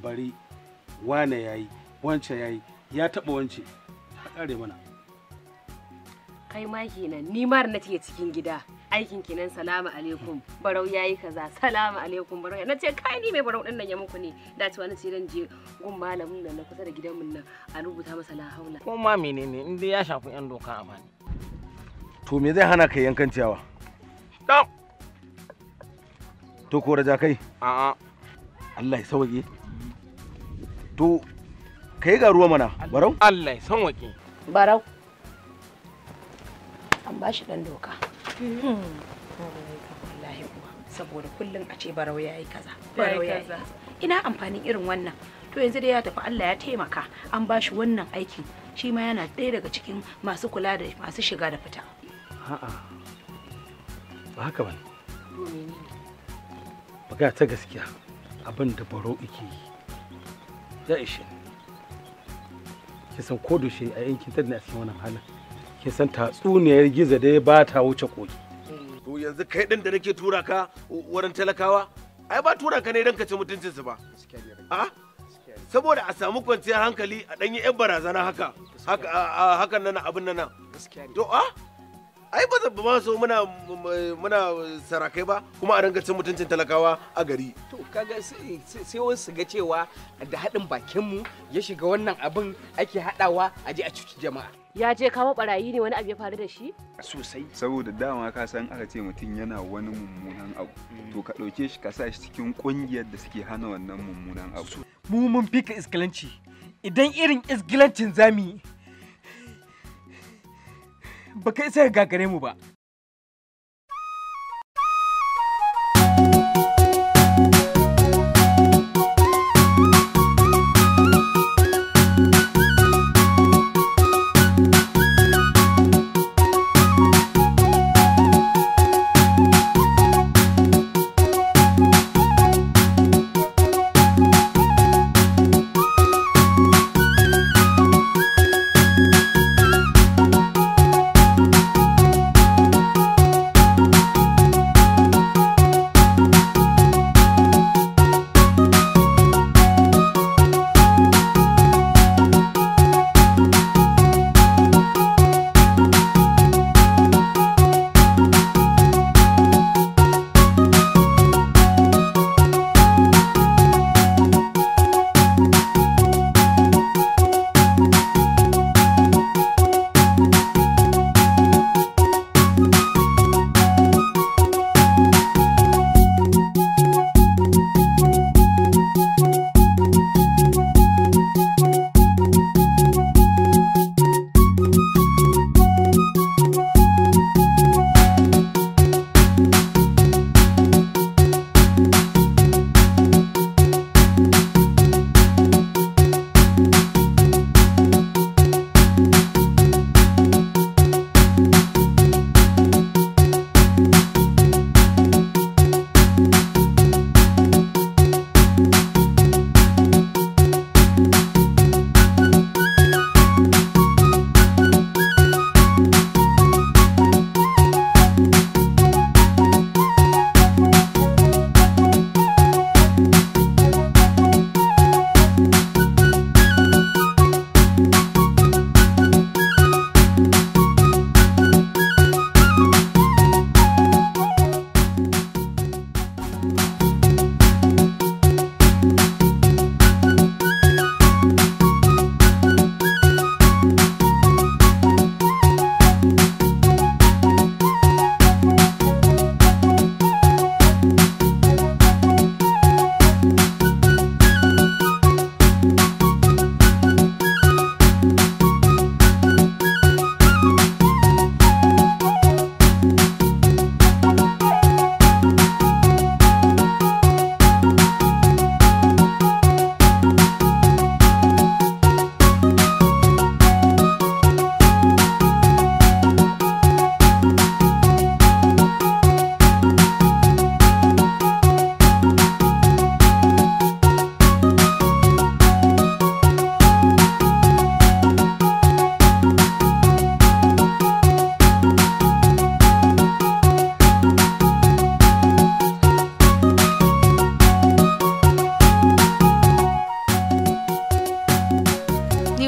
bari wane yayi wance yayi ya taba wance a kare mana kai ma kenan ni ma da nake cikin gida aikin kenan salamu alaikum barau yayi kaza salamu alaikum barau na ce kai ni mai barau din nan ya muku ne da cewa na ce dan je gun malamin nan na kusa da gidan mun nan a rubuta masa la haula ko ma menene in dai ya shafi yan doka a bani to me zai hana ka yankan ciyawa dam to ko raja kai a a Allah ya sauke to kai ga ruwa mana barau Allah ya san wake barau an ba shi dan doka wallahi kuwa saboda kullum a ce barau ya yi kaza barau ya yi kaza ina amfanin irin wannan to yanzu dai ya tafi Allah ya taimaka an ba shi wannan aikin shi ma yana ɗaya daga cikin masu kula da masu shiga da fita a'a ba haka ba magana ta gaskiya abin da barau yake yi ya ishe ni ki san ko da shi a yankin ta a cikin wannan halin ki san tatsuniyar giza da ya ba ta wuce koki to yanzu kai din da nake tura ka wurin talakawa ai ba tura ka ne don ka ci mutuncinsu ba a saboda a samu kwanciyar hankali a ɗanyi 'yan barazana haka haka a- a- hakan nan abin nan to a ai ba zaba ma so muna muna sarakai ba kuma a dinga cin mutuncin talakawa a gari to kaga sai sai wasu su ga cewa da haɗin bakinmu ya shiga wannan abin ake haɗawa a je a cuci jama'a ya je kama barayi ne wani abu ya faru da shi sosai saboda dama ka san aka ce mutum yana wani mummunan abu to ka ɗauke shi ka sa shi cikin ƙungiyar da suke hana wannan mummunan abu mu mun fika iskilanci idan irin iskilancin zami ba kai sai gagare mu ba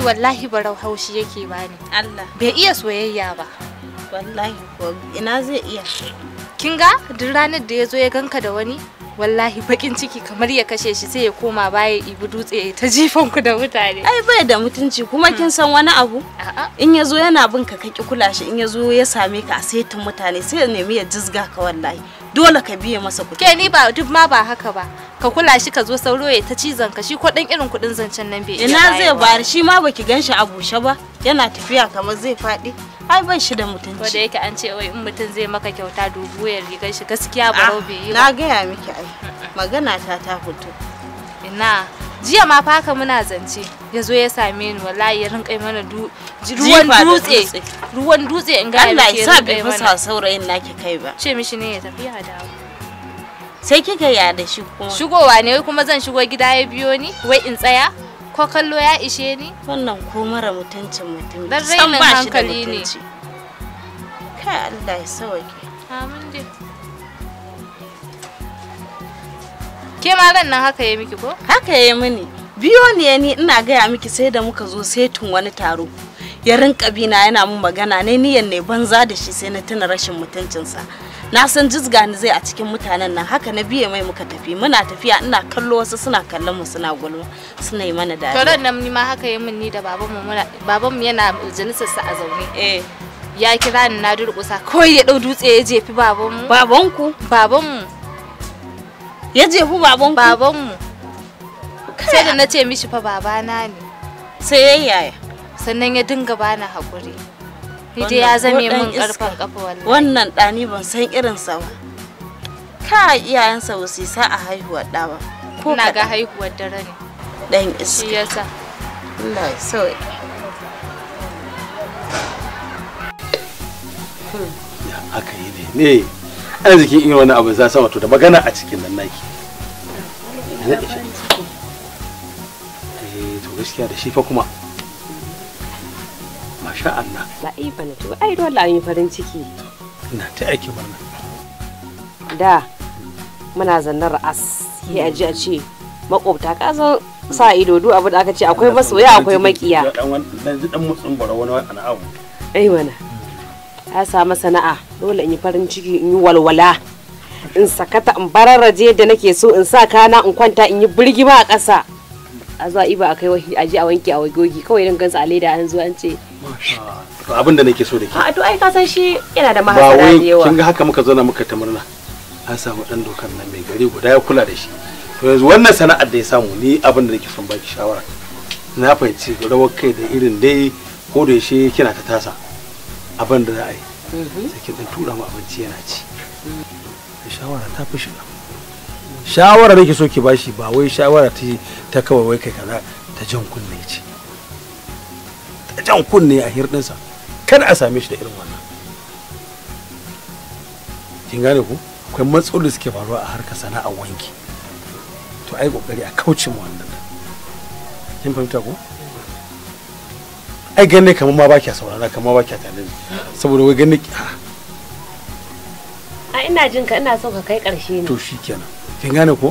wallahi barau haushi yake bani Allah bai iya soyayya ba wallahi ko ina zai iya kin ga duk ranar da ya zo ya ganka da wani wallahi bakin ciki kamar ya kashe shi sai ya koma baya ya ibi dutse ya ta jifan ku da mutane ai bai da mutunci kuma kin san wani abu a'a in ya zo yana bin ka kaki kula shi in ya zo ya same ka a saitin mutane sai ya nemi ya jizga ka wallahi dole ka biye masa kuɗi ke ni ba duk ma ba haka ba ka kula shi ka zo sauro ya ta cizon ka shi ko dan irin kudin zancen nan bai iya ina zai bayarwa. bayar shi ma baki gan shi a bushe ba yana tafiya kamar zai faɗi ai ban shi da ko da mutunci yake an ce wai in mutum zai maka kyauta dubu ya rigar shi gaskiya Ah, barau bai yi na ba gaya miki ai magana ta ta fito ina jiya ma fa haka muna zance ya zo ya same ni wallahi ya rinka yi mana du- ji- Jifa ruwan da dutse dutse. ruwan dutse in ga Allah miki ya sa rinka bai yi mana fasa saurayin naki kai ba ce mishi ne ya tafi ya dawo sai kika ya da shi kuma shigowa ne wai kuma zan shigo gida ya biyo ni wai in tsaya ko kallo ya ishe ni wannan ko mara mutuncin mutum Dan san rainin ba shi da hankali ne. mutunci kai Allah ya sauke amin dai ke ma ran nan haka ya miki ko haka ya mini biyo ne ni ina gaya miki sai da muka zo setin wani taro ya rinka bina yana mun magana ne niyan ne banza da shi sai na tuna rashin mutuncinsa na san jizga ni zai a cikin mutanen nan haka na biye mai muka tafi muna tafiya ina kallo wasu suna kallon mu suna gulma suna yi mana to dariya ran nan ni ma haka ya min ni da babanmu muna babanmu yana majalisar sa a zaune eh ya kira ni na durƙusa kawai ya ɗau dutse ya jefi babanmu babanku babanmu ya jefu babanku babanmu sai da na ce mishi fa babana ne sai ya yaya sannan ya dinga bani haƙuri ni dai Wannan ya zame ko ɗan min iska. ƙarfin ƙafa wallahi wannan ɗani ban san irinsa ba ka iyayensa ba su yi sa'a haihuwar ɗa ba ko ina ga kaɗan. haihuwar dare ne ɗan shi iska yasa Allah ya sauke ya aka yi ne ne arzikin irin wani abu za sa wato da magana a cikin nan naki Ina isha. eh to gaskiya da shi fa kuma masha Allah la'ifa na to ai dole an yi farin ciki ina ta aiki murna da muna zannar as sai a ji a ce makwabta ka san sa ido duk abu da aka ce akwai masoya akwai makiya dan wani dan dan mutsun bara wani wani abu ai mana ya samu sana'a dole in yi farin ciki in yi walwala in sakata in bararraje da nake so in sa kana in kwanta in yi birgima a ƙasa a zuwa iba a kai wahi a ji a wanke a wagogi kawai dan gansa a leda an zo an ce to abin da nake so da ke a to ai ka san shi yana da ba mahasara wai da yawa kin ga haka muka zauna muka ta murna an samu dan dokan nan mai gari guda ya kula da shi to yanzu wannan sana'ar da ya samu ni abin da nake son baki shawara na fahimci rawar kai da irin dai ko da yaushe kina ta tasa abin da za a yi sai kin dan tura mu abinci yana ci da shawara ta fi shiga shawara nake so ki bashi ba wai shawara ta ta kawai wai kai kaza ta jan kunne ce ta jan kunne a hirɗinsa kada a same shi da irin wannan kin gane ku akwai matsaloli suke faruwa a harkar sana'ar wanki to ai kokari a kauce mu wannan kin fahimta ko ai ganne kamar ma ba kya saurara kamar ba kya tare saboda wai ganne ah, a ina jin ka ina so ka kai ƙarshe ne to shikenan kin gane ko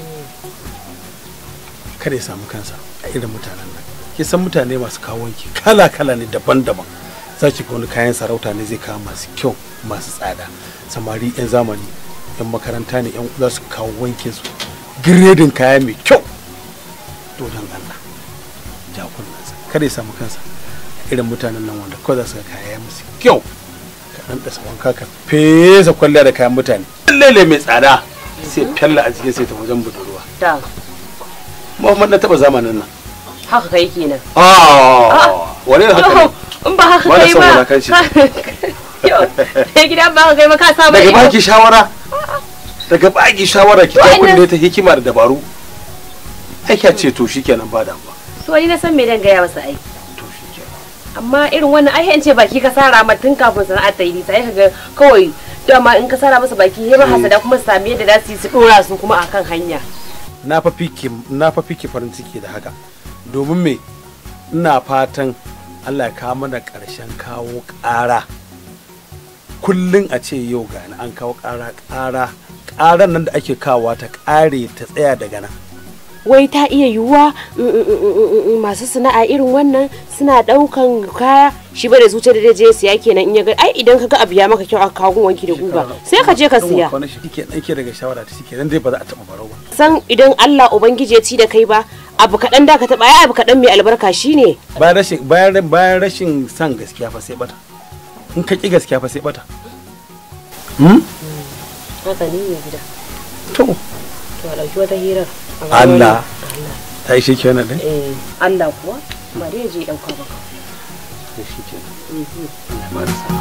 kada ya samu kansa a irin mutanen nan ki san mutane masu kawo wanki kala kala ne daban-daban za ki ga wani kayan sarauta ne zai kawo masu kyau masu tsada samari yan zamani yan makaranta ne yan za su kawo wankin su giredin kaya mai kyau to don Allah ja kunnansa kada ya samu kansa a irin mutanen nan wanda kawai za su ga kaya musu kyau ka dan dasa wanka ka fesa kwalliya da kayan mutane lele mai tsada sai fella a jikin sai ta wajen budurwa da Muhammad na taba zamanin nan haka kai kenan ah wani da haka ne in ba haka Ba na kai son ba wulakanci. Yau, sai gidan ba haka kai ba ka samu daga ido baki shawara daga baki shawara ki ta Wa'annan- kunne ta hikima da dabaru aika ce to shikenan ba damuwa to ni na san me dan gaya masa ai to shikenan amma irin wannan ai an ce baki ka sara ma tun kafin sana'ar ta yi nisa sai kaga kawai dama in ka sara masa baki he ba hasada kuma su sami yadda za su yi su dora su kuma akan hanya na fa fiki na fa fiki farin ciki da haka domin me ina fatan Allah ya kawo mana ƙarshen kawo ƙara kullun a ce yau ga an kawo ƙara ƙara ƙaran nan da ake kawowa ta ƙare ta tsaya daga nan wai ta iya yiwuwa mm, mm, mm, mm, mm, masu sana'a irin wannan suna daukan kaya shi ba da zuciya da je siya kenan in ya ga ai idan ka ga abu ya maka kyau aka kawo wanki da guga sai ka je ka siya Wannan shi ke ɗauke daga shawara ta shi ke nan dai ba za a taɓa barau ba san idan Allah ubangiji ya ci da kai ba abu kaɗan da ka taɓa ai abu kaɗan mai albarka shine bayan rashin bayan bayan rashin san gaskiya fa sai bata in ka ki gaskiya fa sai bata hmm? haka ne mai gida to to a ɗauki wata hirar a ga Allah wani- ta yi shi ke wannan ɗin eh Allah kuwa ba dai ya je ɗauka ba to shi ke nan Allah ba da sa'a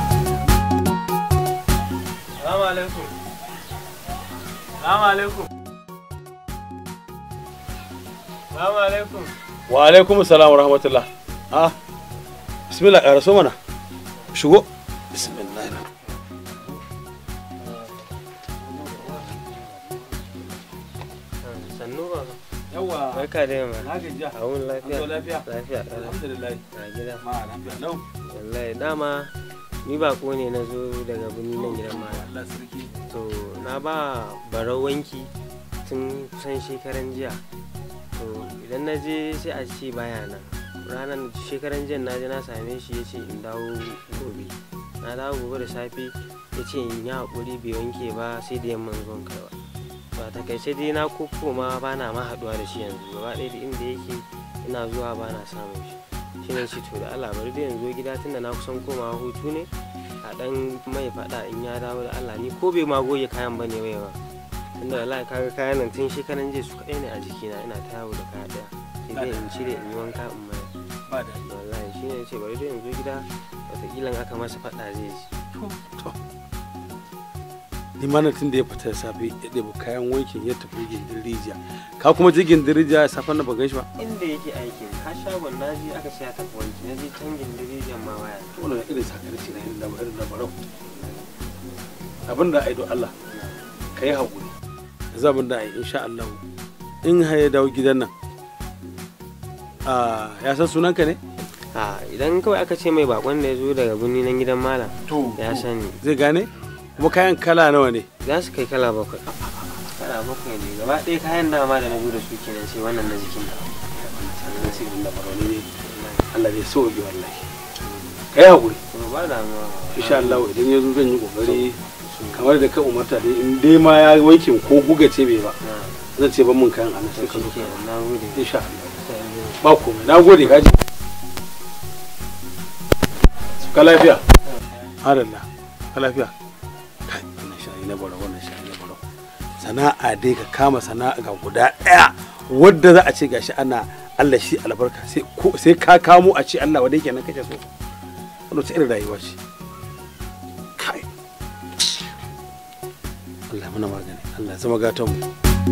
Salamu alaikum. Salamu alaikum. Salamu alaikum. wa alaikum salam wa rahmatullah ah bismillah ƙara so mana shigo bismillah Sannu ba. yawa Barka da yamma. na gajiya A wuni lafiya. An zo lafiya? Lafiya. ƙalau. alhamdulillah A gida. ma lafiya lau Wallahi dama ni bako ne na zo daga birni nan gidan mara. Allah sarki To na ba barau wanki tun kusan shekaran jiya. To idan na je sai a ce baya nan. Ranar shekaran jiya na je na same shi ya ce in dawo gobe. Na dawo gobe da safe ya ce in yi haƙuri bai wanke ba sai da yamman zuwan kaiwa. Ba takaice dai na ma ba na ma haɗuwa da shi yanzu gaba ɗaya da inda yake ina zuwa ba na samun shi. Shi ne ce to da Allah bari dai yanzu gida tunda na kusan komawa hutu ne. a dan mai fada in ya dawo da Allah ni ko bai ma goge kayan bane bai ba tunda wallahi kaga kayan nan tun shekaran jiya su kadai ne a jikina ina ta yawo da kaya daya sai dai in cire in yi wanka in mai ba da wallahi shi ne ce bari dai in zo gida wataƙila in aka masa fada zai ji to ni ma na tun da ya fita da safe ya ɗebi kayan wankin ya tafi gindin rijiya ka kuma je gindin rijiya safan na ba gan shi ba inda yake aikin har shagon na je aka siya tafi wanki na je can gindirijan ma waya to wannan irin sakarci na irin da irin da barau abin da ai do Allah ka yi haƙuri yanzu abin da ai insha Allah in har ya dawo gidan nan ah ya san sunanka ne a idan kawai aka ce mai bakon da ya zo daga birni nan gidan malam to ya sani zai gane kuma kayan kala nawa ne za su kai kala bakwai kala bakwai ne gaba ɗaya kayan dama da na zo da su kenan sai wannan na jikin da sannan sai da barau ne Allah zai so yi wallahi ka yi haƙuri to ba damuwa insha Allah idan ya zo zan yi kokari kamar da ka umarta dai in dai ma ya wankin ko guga ce bai ba zan ce ban mun kayan anan sai ka zo ka na gode insha Allah ba komai na gode kaji ka lafiya haralla ka lafiya kai wannan shayi na baro wannan shayi na baro sana'a dai ka kama sana'a ga guda ɗaya wadda za a ce gashi ana Allah shi albarka sai ko sai ka kamo a ce Allah wadai kenan kake so wannan ta irin rayuwa ce kai Allah muna magani Allah ya zama gatan mu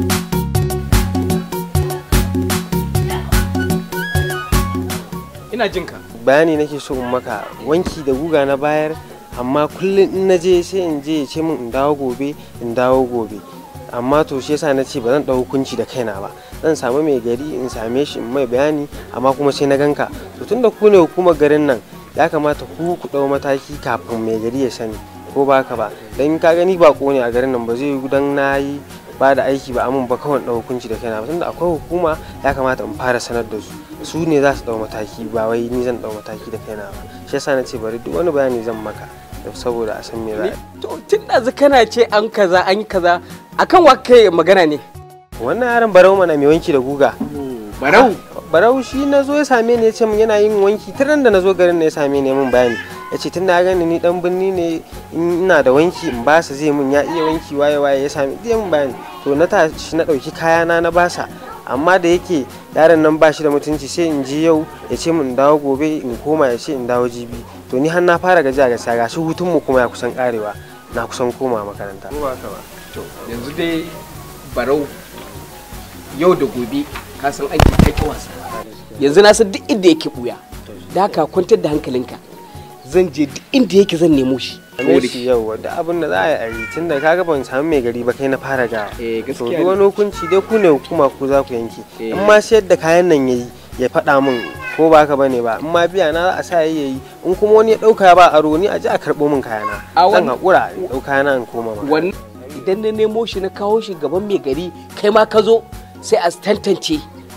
ina jin ka bayani nake so in maka wanki da guga na bayar amma kullum in na je sai in je ya ce min in dawo gobe in dawo gobe amma to shi yasa na ce ba zan ɗau hukunci da kaina ba zan samu mai gari in same shi in mai bayani amma kuma sai na ganka to tunda ku ne hukumar garin nan ya kamata ku ku ɗau mataki kafin mai gari ya sani ko ba ka ba dan ka gani ba ne a garin nan ba zai yi dan na yi ba da aiki ba amin ba kawai ɗau hukunci da kaina ba tunda akwai hukuma ya kamata in fara sanar da su su ne za su ɗau mataki ba wai ni zan ɗau mataki da kaina ba shi yasa na ce bari duk wani bayani zan maka saboda a san me za a yi to tun da kana ce an kaza an yi kaza akan wa kai magana ne wannan yaron barau mana mai wanki da guga barau barau shi na zo ya same ni ya ce min yana yin wanki tun da na zo garin ne ya same ni min bayani ya ce tun da ya gani ni dan birni ne in ina da wanki in basa zai mun ya iya wanki waye waye ya same zai mun bayani to na tashi na dauki kayana na basa amma da yake yaron nan ba shi da mutunci sai in ji yau ya ce min dawo gobe in koma ya ce in dawo jibi to ni har na fara gajiya gaskiya gashi hutun mu kuma ya kusan karewa na kusan koma makaranta ko ba ka ba to yanzu dai barau yau da gobe ka san aiki kake wasa yanzu na san duk inda yake buya da haka kwantar da hankalinka zan je duk inda yake zan nemo shi ne shi yau da abin da za a yi tun da kaga ban samu mai gari ba kai na fara ga eh to gaskiya duk wani hukunci dai ku ne hukuma ku za ku yanke Eh. in ma sayar da kayan nan yayi ya faɗa min ko ba haka bane ba in ma biya na za a sa yayi in kuma wani ya ɗauka ba aro ni a ji a karɓo min kayana A zan wani- haƙura in ɗau kayana in koma ma wannan idan na nemo shi na kawo shi gaban mai gari kai ma ka zo sai a tantance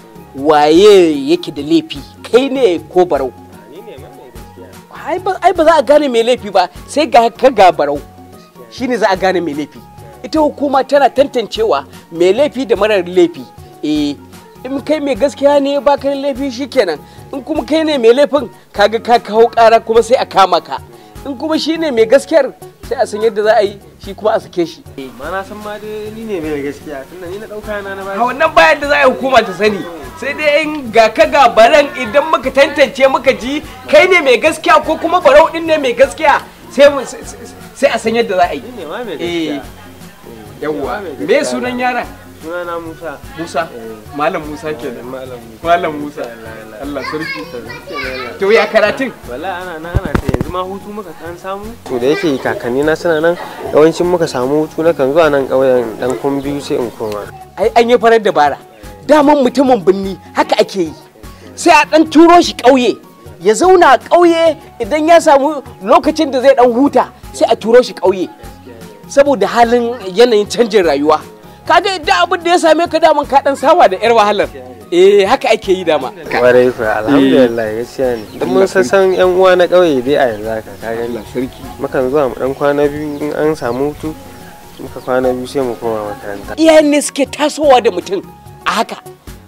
waye yake da laifi kai ne ko barau ni ne ma mai gaskiya ai ba ai ba za a gane mai laifi ba sai ga ka ga barau shine za a gane mai laifi ita hukuma tana tantancewa mai laifi da marar laifi eh in kai mai gaskiya ne ba ka da laifi shikenan in kuma kai ne mai laifin kaga ka kawo kara kuma sai a kama ka in kuma shine mai gaskiyar sai a san yadda za a yi shi kuma a sake shi ma na san ma dai ni ne mai gaskiya tunda ni na dauka na na a bashi wannan bayan da za a yi hukuma ta sani sai dai in ga ka ga baran idan muka tantance muka ji kai ne mai gaskiya ko kuma barau din ne mai gaskiya sai mu- sai- sai- sai a san yadda za a yi ni ne ma mai eh gaskiya yawwa mai me gaskiya. sunan yaran suna na Musa Musa malam Musa kenan malam Musa malam Musa Allah Allah sarki Allah to ya karatun wala ana nan ana ta yanzu ma hutu muka kan samu to da yake kakanni na suna nan yawancin muka samu hutu na kan zuwa nan ƙauyen dan kun biyu sai in koma ai an yi farar dabara daman mutumin binni haka ake yi sai a dan turo shi ƙauye ya zauna a ƙauye idan ya samu lokacin da zai dan huta sai a turo shi ƙauye saboda halin yanayin canjin rayuwa kaga da abin da ya same ka daman ka dan saba da yar wahalar eh haka ake yi dama kwarai fa alhamdulillah gaskiya ne dan mun san san yan uwa na ƙauye dai a yanzu haka ka gani sarki mukan zuwa mu dan kwana biyu in an samu hutu muka kwana biyu sai mu koma makaranta iyayen ne suke tasowa da mutum a haka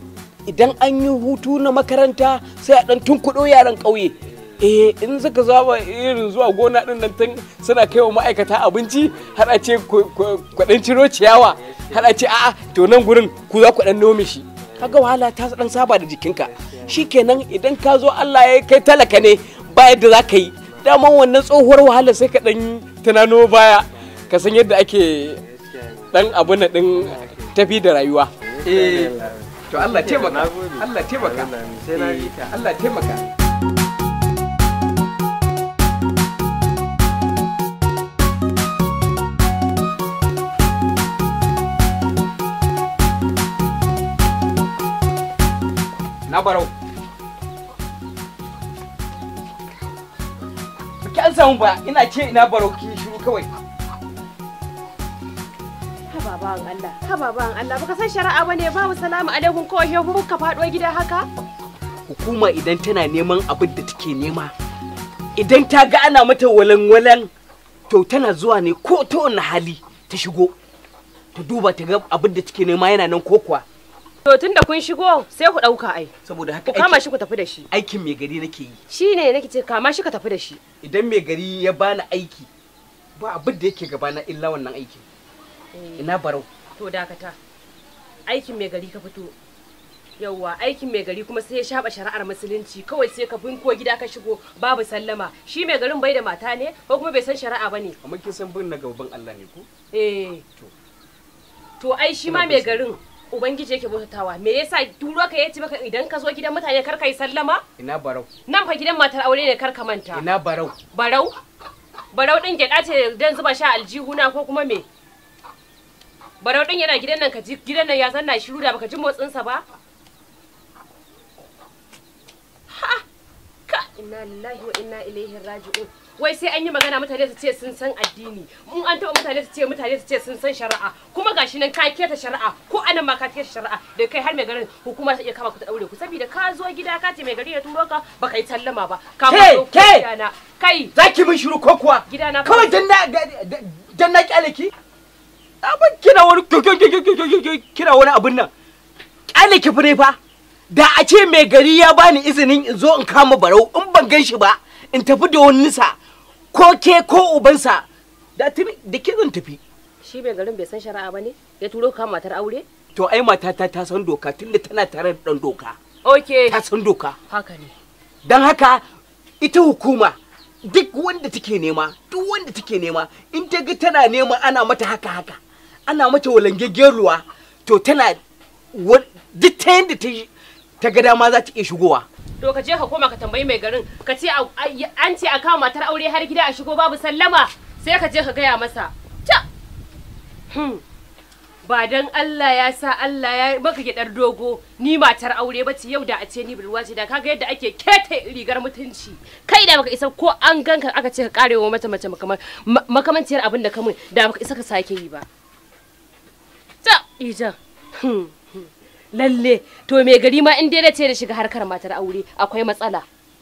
idan an yi hutu na makaranta sai a dan tunkuɗo yaran ƙauye eh in suka zaba irin zuwa gona din nan tun suna kai wa ma'aikata abinci har a ce kwaɗan ciro ciyawa har a ce a'a to nan gurin ku za ku ɗan nome shi kaga wahala ta dan saba da jikinka shikenan idan ka zo Allah ya kai talaka ne ba yadda za ka yi daman wannan tsohuwar wahala sai ka dan tunano baya ka san yadda ake dan abun nan din tafi da rayuwa eh to Allah taimaka Allah taimaka sai na ji ka Allah taimaka na barau ki an samu ba ina ce ina barau ki shiru kawai Haba bawan Allah, haba bawan Allah, baka san shari'a bane babu salamu alaikum kawai yau ka faɗo gida haka? hukuma idan tana neman abin da take nema idan ta ga ana mata walan-walan to tana zuwa ne ko ta wani hali ta shigo ta duba ta ga abin da take nema yana nan ko kuwa To tun da kun shigo sai ku ɗauka ai. saboda Ku haka kama aikin- shi ku tafi da shi. aikin mai gari nake yi Shi ne nake ce kama shi ka tafi da shi. idan mai gari ya bani aiki ba abin da yake gabana illa wannan aikin ina barau To dakata. Aikin mai gari ka fito. Yawwa aikin mai gari kuma sai ya shaba shari'ar musulunci kawai sai ka binko gida ka shigo babu sallama shi mai garin bai da mata ne ko kuma bai san shari'a bane amma kin san bin na gaban Allah ne ko eh to ai shi ma mai garin ubangiji yake bautatawa me yasa turo ka yace maka idan ka zo gidan mutane kar ka yi sallama ina barau nan fa gidan matar aure ne kar ka manta ina barau barau barau din gyada ce dan zuba sha aljihuna ko kuma me barau din yana gidan nan ka ji gidan nan ya zanna shiru da baka ji motsin sa ba ha ka inna lillahi wa inna ilaihi raji'un wai sai an yi magana mutane su ce sun san addini in an taɓa mutane su ce mutane su ce sun san shari'a kuma gashi nan ka keta shari'a ko anan ma ka keta shari'a da kai har mai garin hukuma ta iya kama ku ta daure ku saboda ka zo gida ka ce mai gari ya turo ka baka yi sallama ba ka Ke, ma zo ke! gidana kai zaki min shiru ko kuwa gidana fa- kawai dan na dan na kyale ki abin kina wani kina wani abin nan kyale ki fa ne fa da a ce mai gari ya bani izinin in zo in kama barau in ban gan shi ba in tafi da wani nisa ko ke ko ubansa da tuni da ke zan tafi shi mai garin bai san shari'a ba ne ya turo ka matar aure to ai matata ta san doka tunda tana tare da dan doka okay ta san doka haka ne don haka ita hukuma duk wanda take nema duk wanda take nema in ta ga tana nema ana mata haka haka ana mata walangaggen ruwa to tana wa- duk ta yadda ta yi- ta ga dama za ta iya shigowa to ka je ka koma ka tambayi mai garin ka ce a- a- an ce a kawo matar aure har gida a shigo babu sallama sai ka je ka gaya masa ta Hmm. ba dan Allah ya sa Allah ya maka gidar dogo ni matar aure bace yau da a ce ni budurwa ce da kaga yadda ake kete rigar mutunci kai da baka isa ko an ganka aka ce ka karewa mata mace makama- ma- makamanciyar abin da kamun da baka isa ka sake yi ba ta ijan Hmm. lalle to me gari ma in dai da ce da shiga harkar matar aure akwai matsala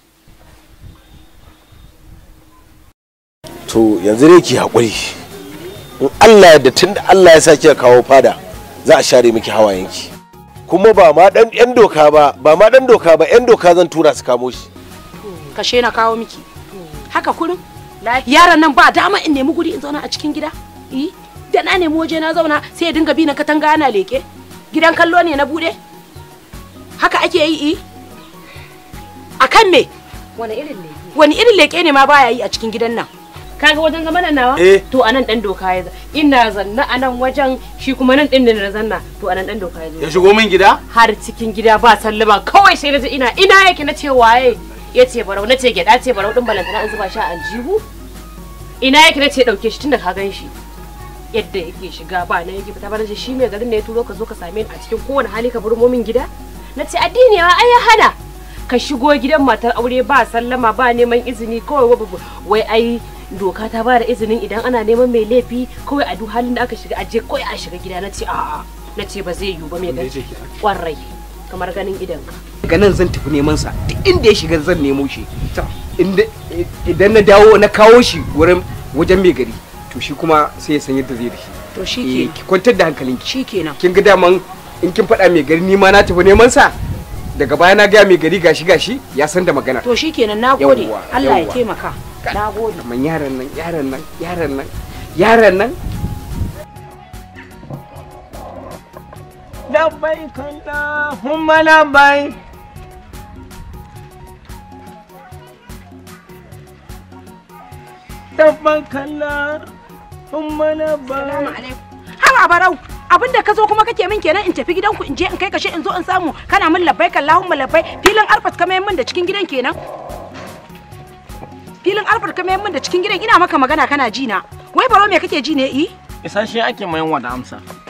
to yanzu dai ki haƙuri in Allah da tun da Allah ya sa kika kawo fada za a share miki hawayenki kuma ba ma dan yan doka ba ba ma dan doka ba yan doka zan tura su kamo shi kashe na kawo miki haka kurin yaron nan ba dama in nemi guri in zauna a cikin gida eh da na nemi waje na zauna sai ya dinga bi na katanga ana leke gidan kallo ne na bude haka ake yi eh akan me wani irin ne wani irin leke ne ma baya yi a cikin gidan nan kaga wajen zama nan nawa Eh. to anan dan doka ya zo ina zanna anan wajen shi kuma nan din da na zanna to anan dan doka ya zo ya shigo min gida har cikin gida ba sallama kawai sai na ji ina ina yake na ce waye ya ce barau na ce gyada ce barau din balantana an zuba shi a aljihu ina yake na ce dauke shi tunda ka gan shi yadda yake shiga ba na yake fita ba na ce shi mai garin ne ya turo ka zo ka same ni a cikin kowane hali ka burmo min gida na ce addini wa ai ya hana ka shigo gidan matar aure ba sallama ba neman izini kawai wa- wai ai doka ta ba da izinin idan ana neman mai laifi kawai a duk halin da aka shiga aje kawai a shiga gida na ce a'a na ce ba zai yiwu ba mai gani kwarai kamar ganin idanka daga nan zan tafi neman sa duk inda ya shiga zan nemo shi Inda- idan na dawo na kawo shi wurin wajen mai gari to shi kuma sai ya san yadda zai da shi to Eh, shi ki kwantar da hankalinki shikenan kin ga daman in kin faɗa mai gari ni ma na tafi neman sa daga baya na gaya mai gari gashi gashi ya san da magana to shikenan nagode Yawwa, Allah ya yawwa. taimaka nagode kamar yaran nan yaran nan yaran nan yaran nan labbai kalla humma labbai labbai kalla humma labbai Haba barau abinda ka zo kuma kake min kenan in tafi gidanku in je in kai kashe in zo in samu kana min labbai kallahumma labbai filin arfat ka mayan min da cikin gidan kenan filin arfat ka mayan min da cikin gidan ina maka magana kana ji na wai baro me kake ji ne i isasshe ake mayan wa da amsa